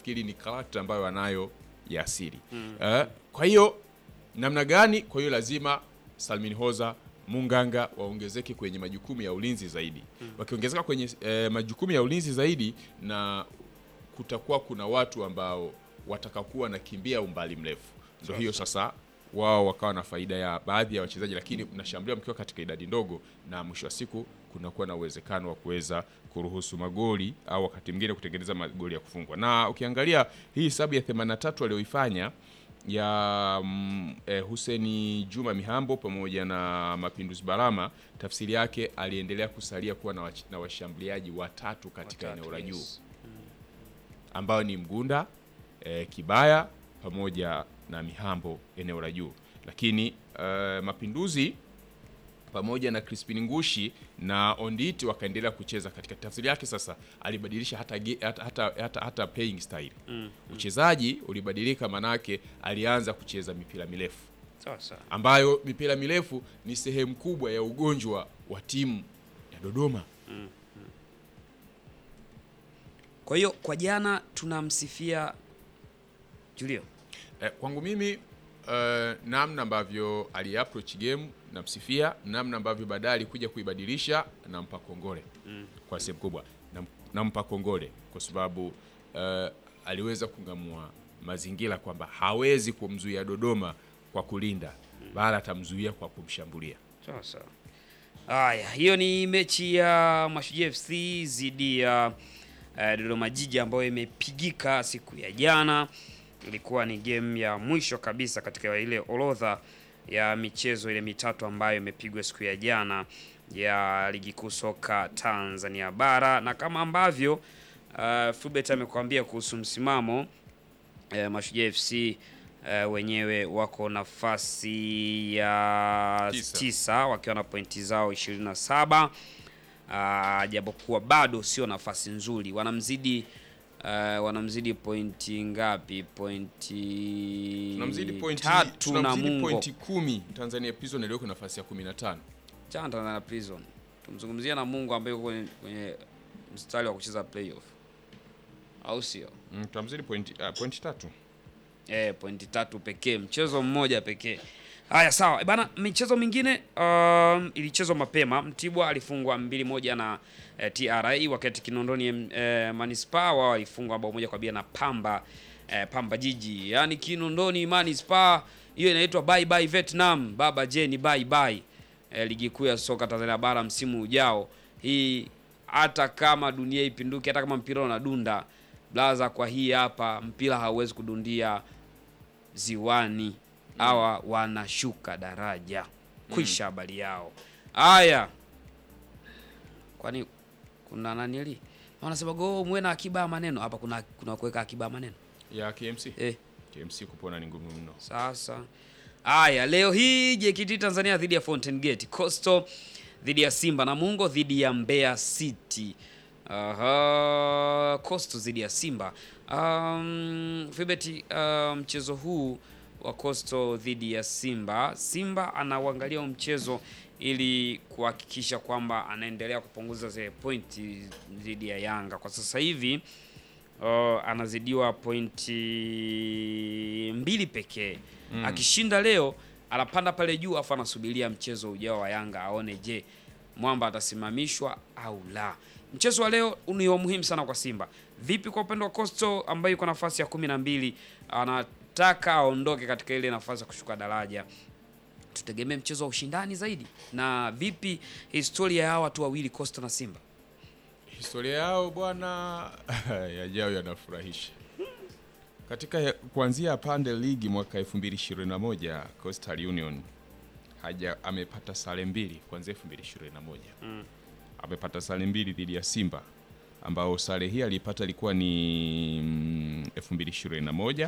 nafikiri ni karakta ambayo anayo ya asili Eh, kwa hiyo namna gani? Kwa hiyo lazima Salmin Hoza Munganga waongezeke kwenye majukumu ya ulinzi zaidi. Wakiongezeka kwenye eh, majukumu ya ulinzi zaidi, na kutakuwa kuna watu ambao watakakuwa nakimbia umbali mrefu, ndio hiyo sasa wao wakawa na faida ya baadhi ya wachezaji, lakini mnashambulia mkiwa katika idadi ndogo, na mwisho wa siku kunakuwa na uwezekano wa kuweza kuruhusu magoli au wakati mwingine kutengeneza magoli ya kufungwa. Na ukiangalia hii hesabu ya 83 aliyoifanya ya mm, eh, Huseni Juma Mihambo pamoja na Mapinduzi Barama, tafsiri yake aliendelea kusalia kuwa na, wach- na washambuliaji watatu katika Watatu, eneo la juu yes. ambao ni Mgunda eh, Kibaya pamoja na Mihambo eneo la juu, lakini eh, Mapinduzi pamoja na Crispin Ngushi na Onditi wakaendelea kucheza katika tafsiri yake. Sasa alibadilisha hata, ge- hata, hata, hata, hata playing style uchezaji ulibadilika, manake alianza kucheza mipira mirefu Sawa sawa. ambayo mipira mirefu ni sehemu kubwa ya ugonjwa wa timu ya Dodoma. Kwa hiyo kwa jana tunamsifia Julio. Eh, kwangu mimi eh, namna ambavyo aliapproach game namsifia, namna ambavyo baadaye alikuja kuibadilisha nampa kongole kwa sehemu kubwa, Nam- nampa kongole kwa sababu eh, aliweza kung'amua mazingira kwamba hawezi kumzuia Dodoma kwa kulinda, bali atamzuia kwa kumshambulia. Sawa sawa. Haya, hiyo ni mechi ya Mashujaa FC dhidi ya eh, Dodoma Jiji ambayo imepigika siku ya jana. Ilikuwa ni game ya mwisho kabisa katika ile orodha ya michezo ile mitatu ambayo imepigwa siku ya jana ya ligi kuu soka Tanzania bara, na kama ambavyo uh, Fulbert amekuambia kuhusu msimamo eh, Mashujaa FC eh, wenyewe wako nafasi ya Tisa. tisa wakiwa na pointi zao 27 uh, japokuwa bado sio nafasi nzuri, wanamzidi uh, wanamzidi pointi ngapi? Pointi Tunamzidi pointi, tatu na tunamzidi Mungo pointi kumi. Tanzania Prison iliyoko nafasi ya 15. chana na Prison. Tumzungumzia na Mungu ambaye yuko kwenye, kwenye mstari wa kucheza playoff, au sio? Mm, tunamzidi pointi, uh, pointi tatu. Eh, pointi tatu pekee, mchezo mmoja pekee. Haya, sawa Eh, bana. Michezo mingine um, ilichezwa mapema. Mtibwa alifungwa mbili moja na eh, TRA, wakati Kinondoni eh, Manispaa wao walifungwa bao moja kwa bila na Pamba eh, Pamba Jiji. Yaani Kinondoni Manispaa, hiyo inaitwa bye bye Vietnam, baba Jeni bye bye. Eh, ligi kuu ya soka Tanzania bara msimu ujao. Hii hata kama dunia ipinduke, hata kama mpira unadunda blaza, kwa hii hapa mpira hauwezi kudundia ziwani. Hawa wanashuka daraja, kwisha habari yao. Haya, kwani kuna nanili wanasema go muwe na akiba ya maneno hapa. Kuna kuna kuweka akiba ya maneno ya KMC. eh. KMC kupona ni ngumu mno. Sasa haya, leo hii JKT Tanzania dhidi ya Fountain Gate, Coastal dhidi ya Simba na Mungo dhidi ya Mbeya City. Aha, Coastal dhidi ya Simba. Um, Fibeti, uh, mchezo huu wa Coastal dhidi ya Simba, Simba anauangalia huu mchezo ili kuhakikisha kwamba anaendelea kupunguza zile pointi dhidi ya Yanga. Kwa sasa hivi uh, anazidiwa pointi mbili pekee. Akishinda leo anapanda pale juu, afu anasubiria mchezo ujao wa Yanga aone, je, mwamba atasimamishwa au la. Mchezo wa leo ni wa muhimu sana kwa Simba. Vipi kwa upande wa Coastal ambayo yuko nafasi ya kumi na mbili, anataka aondoke katika ile nafasi ya kushuka daraja tutegemee mchezo wa ushindani zaidi. Na vipi historia ya hawa watu wawili Coastal na Simba? Historia yao bwana yajao yanafurahisha. Katika ya- kuanzia pande ligi mwaka 2021 Coastal Union haja amepata sare mbili kuanzia 2021. Amepata sare mbili dhidi ya Simba ambao sare hii alipata ilikuwa ni mm, 2021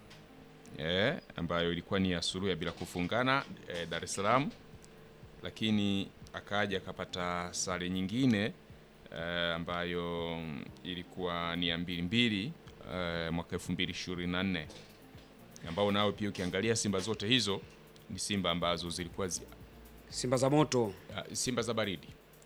eh, ambayo ilikuwa ni ya suluhu ya bila kufungana eh, Dar es Salaam, lakini akaja akapata sare nyingine eh, ambayo mm, ilikuwa ni ya mbili mbili eh, mwaka 2024 ambao nao pia ukiangalia Simba zote hizo ni Simba ambazo zilikuwa zi, Simba za moto ah, Simba za baridi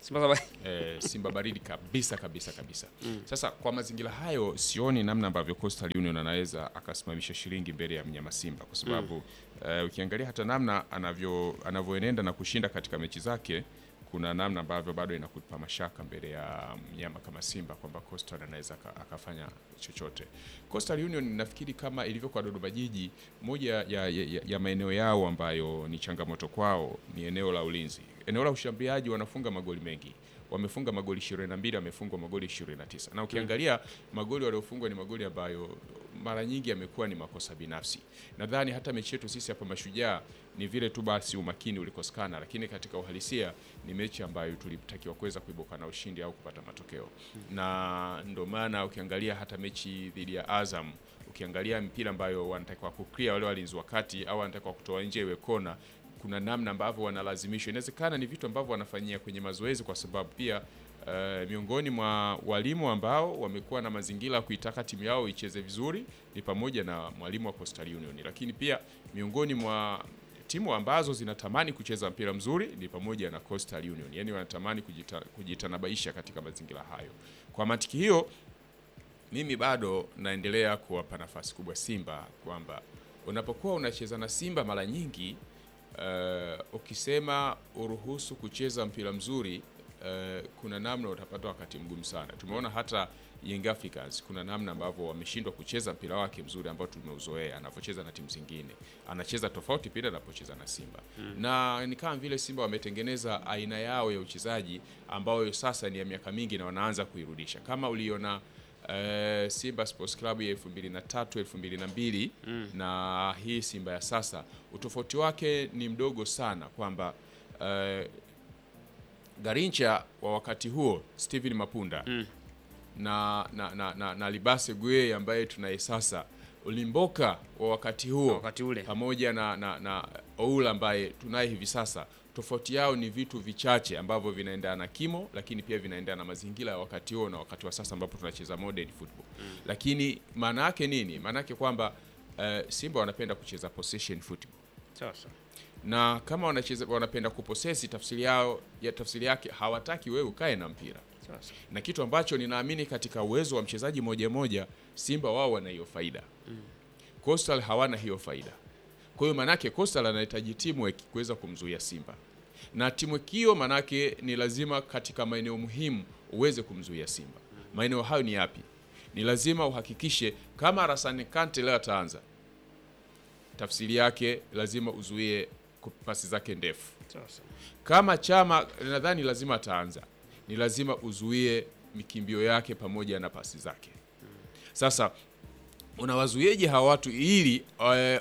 Simba za Bahari. eh, Simba baridi kabisa kabisa kabisa. Sasa kwa mazingira hayo, sioni namna ambavyo Coastal Union anaweza akasimamisha shilingi mbele ya mnyama Simba kwa sababu eh, ukiangalia hata namna anavyo anavyoenenda na kushinda katika mechi zake kuna namna ambavyo bado inakupa mashaka mbele ya mnyama kama Simba kwamba Coastal anaweza aka- akafanya chochote. Coastal Union nafikiri kama ilivyo kwa Dodoma Jiji, moja ya, ya, ya, ya maeneo yao ambayo ni changamoto kwao ni eneo la ulinzi. Eneo la ushambuliaji wanafunga magoli mengi, wamefunga magoli 22, wamefungwa magoli 29, na ukiangalia magoli waliofungwa ni magoli ambayo mara nyingi yamekuwa ni makosa binafsi. Nadhani hata mechi yetu sisi hapa Mashujaa ni vile tu basi umakini ulikosekana, lakini katika uhalisia ni mechi ambayo tulitakiwa kuweza kuibuka na ushindi au kupata matokeo, na ndio maana ukiangalia hata mechi dhidi ya Azam, ukiangalia mpira ambayo wanatakiwa kuclear wale walinzi wakati au wanatakiwa kutoa nje iwe kona kuna namna ambavyo wanalazimishwa. Inawezekana ni vitu ambavyo wanafanyia kwenye mazoezi, kwa sababu pia eh, miongoni mwa walimu ambao wamekuwa na mazingira ya kuitaka timu yao icheze vizuri ni pamoja na mwalimu wa Coastal Union, lakini pia miongoni mwa timu ambazo zinatamani kucheza mpira mzuri ni pamoja na Coastal Union, yani wanatamani kujita, kujitanabaisha katika mazingira hayo. Kwa mantiki hiyo mimi bado naendelea kuwapa nafasi kubwa Simba kwamba unapokuwa unacheza na Simba mara nyingi uh, ukisema uruhusu kucheza mpira mzuri uh, kuna namna utapata wakati mgumu sana. Tumeona hata Young Africans kuna namna ambavyo wameshindwa kucheza mpira wake mzuri ambao tumeuzoea anavyocheza na timu zingine, anacheza tofauti pia anapocheza na Simba na ni kama vile Simba wametengeneza aina yao ya uchezaji ambayo sasa ni ya miaka mingi na wanaanza kuirudisha kama uliona eh, Simba Sports Club ya 2003 2002 na hii Simba ya sasa, utofauti wake ni mdogo sana, kwamba eh, Garincha wa wakati huo Steven Mapunda na, na, na, na, na Libase Gueye ambaye tunaye sasa, Ulimboka wa wakati huo Wakati ule. pamoja na, na, na Oula ambaye tunaye hivi sasa, tofauti yao ni vitu vichache ambavyo vinaendana na kimo, lakini pia vinaendana na mazingira ya wakati huo na wakati wa sasa ambapo tunacheza modern football. Lakini maana yake nini? Maana yake kwamba eh, Simba wanapenda kucheza possession football Sasa. na kama wanacheza wanapenda kuposesi, tafsiri yao ya tafsiri yake hawataki wewe ukae na mpira Sasa. na kitu ambacho ninaamini katika uwezo wa mchezaji moja moja, Simba wao wana hiyo faida Coastal hawana hiyo faida. Kwa hiyo manake Coastal anahitaji teamwork kuweza kumzuia Simba, na teamwork hiyo manake ni lazima katika maeneo muhimu uweze kumzuia Simba. Maeneo hayo ni yapi? Ni lazima uhakikishe kama Rasani Kante leo ataanza, tafsiri yake lazima uzuie pasi zake ndefu Sasa. kama Chama nadhani lazima ataanza, ni lazima uzuie mikimbio yake pamoja na pasi zake. Sasa unawazuieje hawa watu ili eh,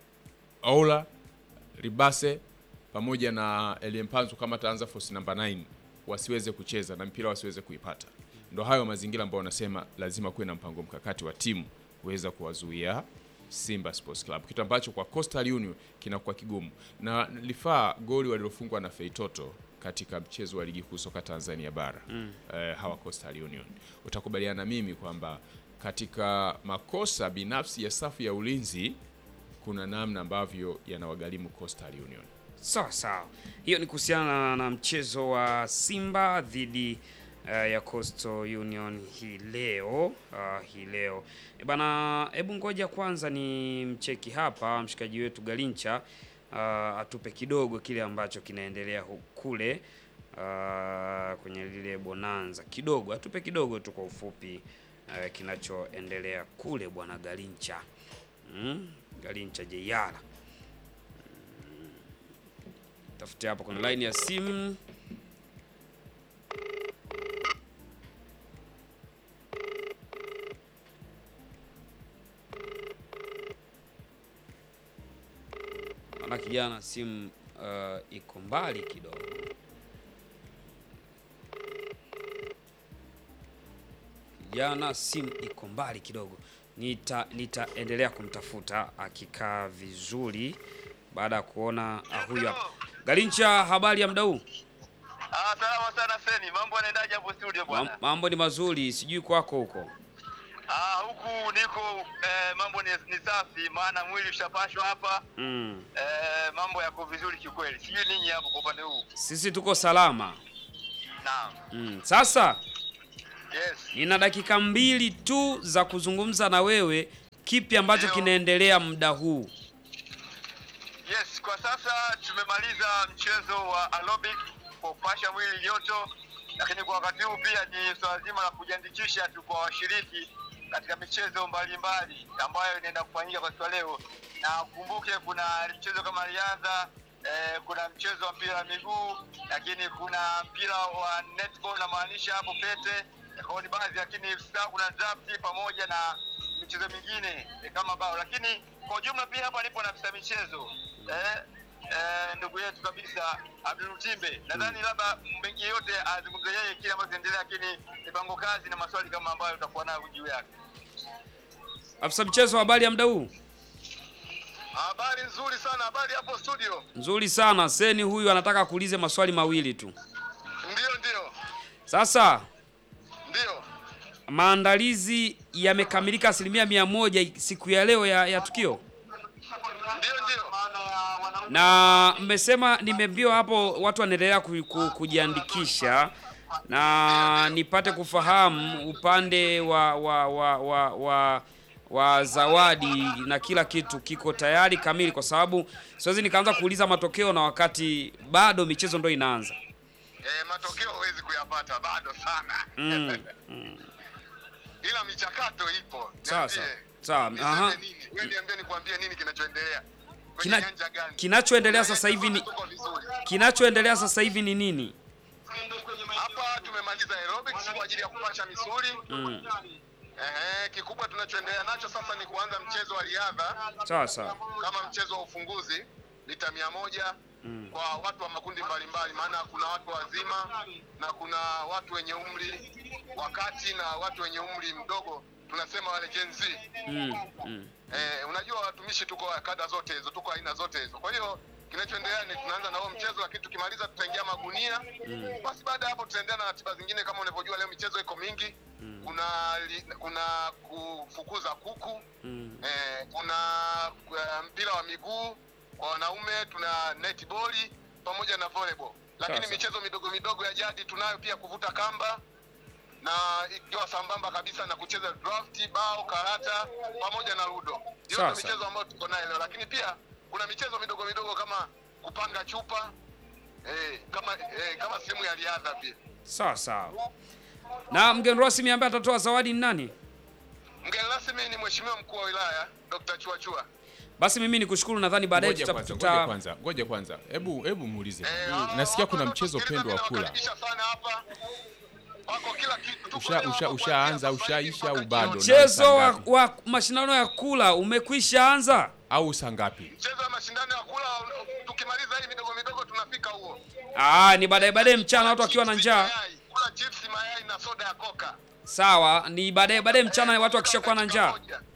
Aula Ribase pamoja na Eliempanzu kama ataanza force number 9 wasiweze kucheza na mpira wasiweze kuipata? Ndo hayo mazingira ambayo wanasema lazima kuwe na mpango mkakati wa timu kuweza kuwazuia Simba Sports Club, kitu ambacho kwa Coastal Union kinakuwa kigumu, na lifaa goli walilofungwa na Feitoto katika mchezo wa ligi kuu soka Tanzania bara eh, hawa Coastal Union, utakubaliana na mimi kwamba katika makosa binafsi ya safu ya ulinzi kuna namna ambavyo yanawagharimu Coastal Union. Sawa sawa, hiyo ni kuhusiana na mchezo wa Simba dhidi uh, ya Coastal Union hii leo uh, hii leo e bana, hebu ngoja kwanza ni mcheki hapa mshikaji wetu Galincha uh, atupe kidogo kile ambacho kinaendelea hu- kule uh, kwenye lile bonanza kidogo, atupe kidogo tu kwa ufupi uh, kinachoendelea kule bwana Galincha mm? Galincha Jeyala tafute hapo kwenye line ya simu. Naona kijana simu uh, iko mbali kidogo. Kijana simu iko mbali kidogo. Nita nitaendelea kumtafuta akikaa vizuri baada ya kuona ah, huyu hapa. Galincha, habari ya muda huu? Ah, salama sana Feni. Mambo yanaendaje hapo studio Mam- bwana? Mambo ni mazuri, sijui kwako huko. Ah, huku niko eh, mambo ni, ni safi maana mwili ushapashwa hapa. Mm. Eh, mambo yako vizuri kikweli. Sijui ninyi hapo kwa upande huu. Sisi tuko salama. naam. Mm. Sasa Yes. nina dakika mbili tu za kuzungumza na wewe, kipi ambacho Ndio. kinaendelea muda huu? Yes, kwa sasa tumemaliza mchezo wa aerobic kwa kupasha mwili joto, lakini kwa wakati huu pia ni swala zima la kujiandikisha tu kwa washiriki katika michezo mbalimbali ambayo inaenda kufanyika kwa siku ya leo, na kumbuke kuna mchezo kama riadha eh, kuna mchezo wa mpira wa miguu, lakini kuna mpira wa netball namaanisha hapo pete kwa ni baadhi, lakini sasa kuna draft pamoja na michezo mingine eh, kama bao, lakini kwa ujumla pia hapa nipo na afisa michezo eh, eh, ndugu yetu kabisa Abdul Timbe. Nadhani labda mengi yote azungumze yeye kile ambacho kinaendelea, lakini mipango kazi na maswali kama ambayo utakuwa nayo juu yake. Afisa mchezo, habari ya muda huu? Habari nzuri sana, habari hapo studio. Nzuri sana. Seni huyu anataka kuulize maswali mawili tu. Ndio, ndio, Sasa ndio. maandalizi yamekamilika asilimia mia moja siku ya leo ya, ya tukio, Ndio, ndio. na mmesema nimeambiwa hapo watu wanaendelea ku, ku, kujiandikisha na nipate kufahamu upande wa wa wa wa, wa wa zawadi na kila kitu kiko tayari kamili, kwa sababu siwezi nikaanza kuuliza matokeo na wakati bado michezo ndo inaanza. Eh, matokeo huwezi kuyapata bado sana. Mm, Ila michakato ipo. Sawa, sawa. Niambie. Sawa, Niseme aha. nini? Wewe niambie nikwambie nini kinachoendelea. Kwenye Kina- nyanja gani? kinachoendelea sasa hivi ni Tuko vizuri. kinachoendelea sasa hivi ni nini? Hapa tumemaliza aerobics kwa ajili ya kupasha misuli. Mm, Ehe, kikubwa tunachoendelea nacho sasa ni kuanza mchezo wa riadha sawa sawa. kama mchezo wa ufunguzi mita mia moja Mm. kwa watu wa makundi mbalimbali, maana kuna watu wazima na kuna watu wenye umri wa kati na watu wenye umri mdogo, tunasema wale Gen Z. Mm, mm. Eh, unajua watumishi tuko kada zote hizo, tuko aina zote hizo. Kwa hiyo kinachoendelea ni tunaanza na huo mchezo, lakini tukimaliza tutaingia magunia. Basi baada ya hapo tutaendelea na ratiba zingine. Kama unavyojua leo michezo iko mingi, kuna li, kuna kufukuza kuku Mm. eh, kuna uh, mpira wa miguu kwa wanaume, tuna netball pamoja na volleyball, lakini Sasa. michezo midogo midogo ya jadi tunayo pia, kuvuta kamba na ikiwa sambamba kabisa na kucheza draft, bao, karata pamoja na ludo. Hiyo ndio Sasa. michezo ambayo tuko nayo leo, lakini pia kuna michezo midogo midogo kama kupanga chupa eh, kama eh, kama sehemu ya riadha pia. Sawa sawa. Na mgeni rasmi ambaye atatoa zawadi ni nani? Mgeni rasmi ni Mheshimiwa Mkuu wa Wilaya Dr. Chuachua. Basi mimi nikushukuru, nadhani baadaye Ngoja tuta, kwanza, tuta ngoja kwanza, ngoja kwanza. Hebu hebu muulize. Eh, Nasikia hapa kuna ndo mchezo tusikiliza, pendwa wa mimi kula. nawakaribisha sana hapa. Wako kila kitu. Tuko Usha- leo usha- hapa ushaanza, kuanzia sasa hivi ushaisha mpaka au bado? jioni. mchezo wa, Ngapi? wa mashindano ya kula umekwisha anza. Au saa ngapi? Mchezo wa mashindano ya kula tukimaliza hii midogo midogo tunafika huo. Ah, ni baadaye baadaye mchana watu wakiwa na Chips, njaa. mayai, Kula chips, mayai na soda ya Coca. Sawa, ni baadaye baadaye mchana watu wakishakuwa na njaa.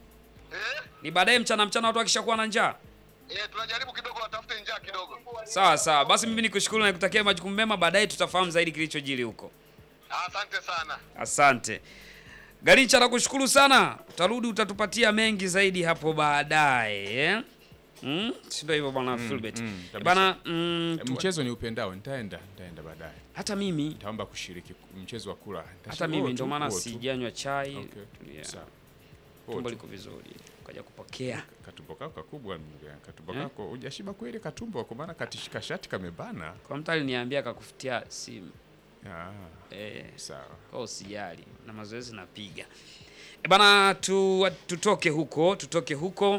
Eh? Ni baadaye mchana mchana watu wakishakuwa na njaa. Eh, tunajaribu kidogo watafute njaa kidogo. Sawa sawa. Basi mimi nikushukuru na nikutakia majukumu mema, baadaye tutafahamu zaidi kilichojiri huko. Asante sana. Asante. Garincha nakushukuru sana. Utarudi utatupatia mengi zaidi hapo baadaye. Eh? Mm? Si ndio hivyo bwana Philbert. mm, kabisa. bana mm, tu- Mchezo ni upendao, nitaenda, nitaenda baadaye. hata mimi Nitaomba kushiriki mchezo wa kula. hata Nitashiriki mimi huo ndio tu, maana huo tu. sijanywa chai. Okay. Yeah. Sawa. Huo Tumbo tu. liko vizuri. Kaja kupokea. Katumbo kako kakubwa, ndugu yangu. katumbo Eh? kako hujashiba kweli katumbo, kwa maana katishika shati kamebana. Kwa mtu aliniambia akakufutia simu. Ah, Eh, sawa. kwa usijali na mazoezi napiga. E bana tu, tutoke huko, tutoke huko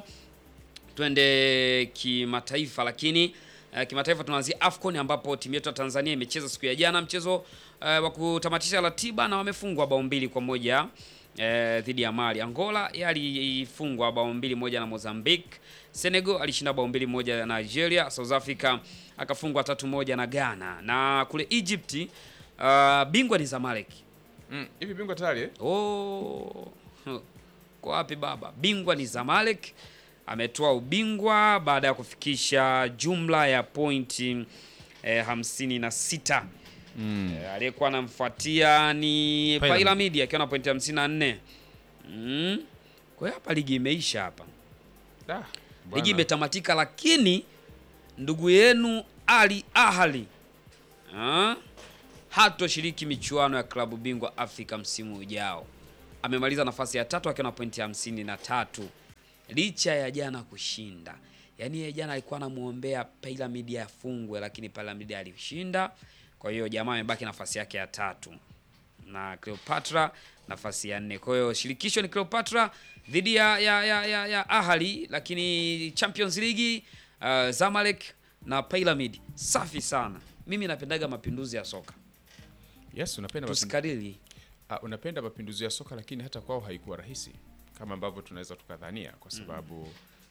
twende kimataifa, lakini uh, kimataifa tunaanzia AFCON ambapo timu yetu ya Tanzania imecheza siku ya jana mchezo uh, wa kutamatisha ratiba na wamefungwa bao mbili kwa moja uh, dhidi ya Mali. Angola yalifungwa bao mbili moja na Mozambique. Senegal alishinda bao mbili moja na Nigeria. South Africa akafungwa tatu moja na Ghana, na kule Egypt uh, bingwa ni Zamalek. Mm, hivi bingwa tayari eh? Oh, kwa wapi baba? Bingwa ni Zamalek, ametoa ubingwa baada ya kufikisha jumla ya pointi eh, hamsini na sita. Eh, aliyekuwa anamfuatia ni Pyramid. Pyramid akiwa na pointi hamsini na nne. Mm. Kwa hiyo hapa ligi imeisha hapa, Da, ligi bwana. imetamatika, lakini ndugu yenu Ali Ahli ah, hatoshiriki michuano ya klabu bingwa Afrika msimu ujao. Amemaliza nafasi ya tatu akiwa na pointi hamsini na tatu licha ya jana kushinda. Yaani yeye jana alikuwa anamwombea Pyramid afungwe, lakini Pyramid alishinda. Kwa hiyo jamaa amebaki nafasi yake ya tatu na Cleopatra nafasi ya nne. Kwa hiyo shirikisho ni Cleopatra dhidi ya, ya, ya, ya, ya Ahali, lakini Champions League uh, Zamalek na Pyramid. Safi sana. Mimi napendaga mapinduzi ya soka, Yes, unapenda mapindu- tusikariri. Ah, unapenda mapinduzi ya soka lakini hata kwao haikuwa rahisi kama ambavyo tunaweza tukadhania kwa sababu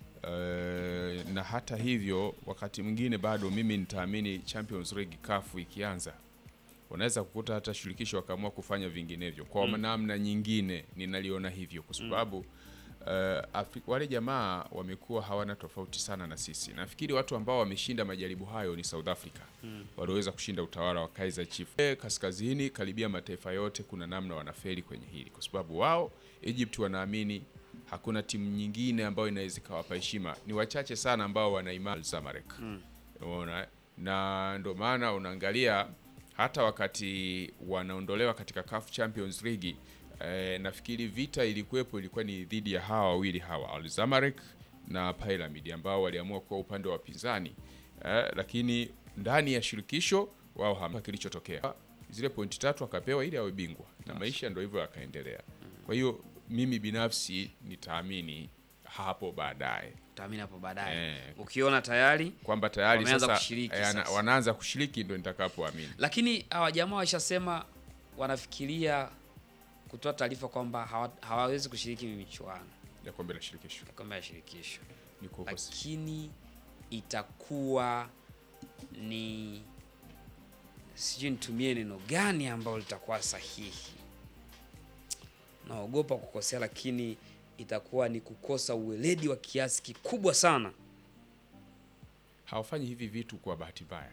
eh, na hata hivyo wakati mwingine bado mimi nitaamini Champions League CAF ikianza unaweza kukuta hata shirikisho wakaamua kufanya vinginevyo kwa namna nyingine, ninaliona hivyo kwa sababu eh, Afri- wale jamaa wamekuwa hawana tofauti sana na sisi. Nafikiri watu ambao wameshinda majaribu hayo ni South Africa walioweza kushinda utawala wa Kaizer Chiefs. Eh, Kaskazini karibia mataifa yote kuna namna wanafeli kwenye hili, kwa sababu wao Egypt wanaamini hakuna timu nyingine ambayo inaweza ikawapa heshima. Ni wachache sana ambao wana imani Zamalek. Unaona, eh? na ndio maana unaangalia hata wakati wanaondolewa katika CAF Champions League eh, nafikiri vita ilikuwepo ilikuwa ni dhidi ya hawa wawili hawa Al Zamalek na Pyramid ambao waliamua kuwa upande wa wapinzani eh, lakini ndani ya shirikisho wao hamna kilichotokea. Zile pointi tatu akapewa ili awe bingwa na maisha ndio hivyo yakaendelea. Kwa hiyo mimi binafsi nitaamini hapo baadaye Utaamini hapo baadaye. Eh. Ukiona tayari kwamba tayari Wameanza sasa, kushiriki eh, ana- sasa. wanaanza kushiriki ndo nitakapoamini. lakini hawa jamaa waishasema wanafikiria kutoa taarifa kwamba hawa- hawawezi kushiriki michuano ya kombe la shirikisho ya kombe la shirikisho, niko huko si- lakini itakuwa ni sijui nitumie neno gani ambalo litakuwa sahihi. Naogopa kukosea, lakini itakuwa ni kukosa uweledi wa kiasi kikubwa sana. hawafanyi hivi vitu kwa bahati mbaya,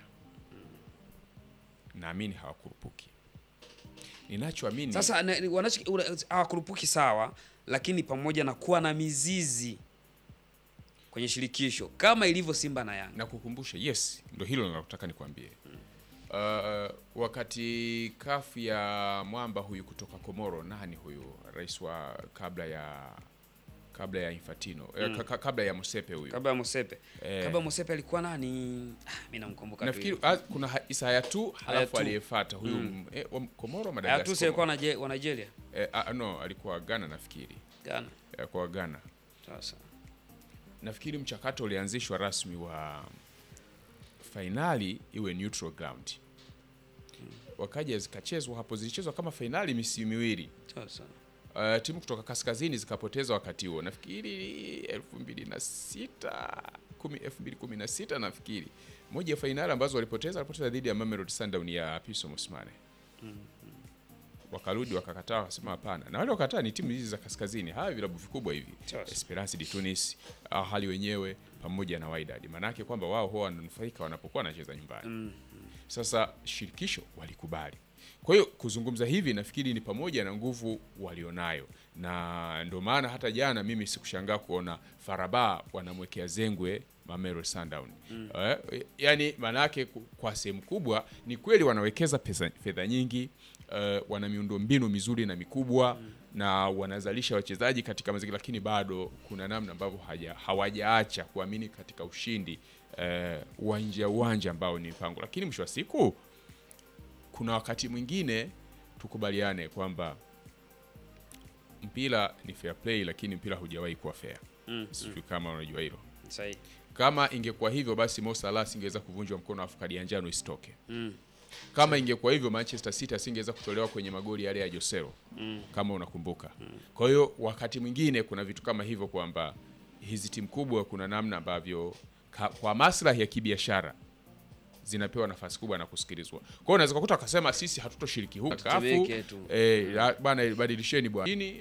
naamini hawakurupuki. Ninachoamini Sasa na- ni- wanacho una- hawakurupuki sawa, lakini pamoja na kuwa na mizizi kwenye shirikisho kama ilivyo Simba na Yanga. na kukumbusha, yes, ndo hilo nalotaka nikwambie. Uh, wakati kafu ya mwamba huyu kutoka Komoro, nani huyu rais wa kabla ya kabla ya Infantino eh, ka- ka- kabla ya Mosepe huyu Kabla ya Mosepe. Eh. Kabla ya Mosepe alikuwa nani? Ah, mimi namkumbuka tu. nafikiri hivi. ah, kuna ha- Isa Hayatu halafu Hayatu. aliyefuata huyu mm. eh, wa Komoro Hayatu si Madagascar. alikuwa na wa Nigeria. Eh, ah, no, alikuwa Ghana nafikiri. Ghana. Alikuwa Ghana. Sasa. Nafikiri mchakato ulianzishwa rasmi wa fainali iwe neutral ground. Wakaja zikachezwa hapo, zilichezwa kama fainali misimu miwili. Sasa. Uh, timu kutoka kaskazini zikapoteza wakati huo, nafikiri elfu mbili na sita kumi elfu mbili kumi na sita nafikiri moja ya fainali ambazo walipoteza walipoteza dhidi ya Mamelodi Sundowns ya Piso Mosmane. Wakarudi wakakataa, wakasema hapana, na wale wakataa ni timu hizi za kaskazini, hawa vilabu vikubwa hivi Sasa. Esperance de Tunis, Ahali wenyewe pamoja na Wydad, maanake kwamba wao huwa wananufaika wanapokuwa wanacheza nyumbani. Sasa shirikisho walikubali. Kwa hiyo kuzungumza hivi nafikiri ni pamoja na nguvu walionayo, na ndio maana hata jana mimi sikushangaa kuona Faraba wanamwekea zengwe Mamelodi Sundowns. Eh, yani maanake ku- kwa sehemu kubwa ni kweli wanawekeza pesa fedha nyingi eh, wana miundombinu mizuri na mikubwa na wanazalisha wachezaji katika mazingira, lakini bado kuna namna ambavyo haja- hawajaacha kuamini katika ushindi eh, wa nje ya uwanja ambao ni mpango, lakini mwisho wa siku kuna wakati mwingine tukubaliane kwamba mpira ni fair play, lakini mpira hujawahi kuwa fair. Mm. Sijui kama unajua hilo. Sahihi. Kama ingekuwa hivyo, basi Mo Salah asingeweza kuvunjwa mkono afu kadi ya njano isitoke. Mm. Kama ingekuwa hivyo, Manchester City asingeweza kutolewa kwenye magoli yale ya Josero Mm. kama unakumbuka. Kwa hiyo wakati mwingine kuna vitu kama hivyo kwamba hizi timu kubwa kuna namna ambavyo ka, kwa maslahi ya kibiashara zinapewa nafasi kubwa na kusikilizwa. Kwa hiyo unaweza kukuta akasema sisi hatutoshiriki huku kafu Tutemeke tu. eh, la- bana badilisheni bwana. Lakini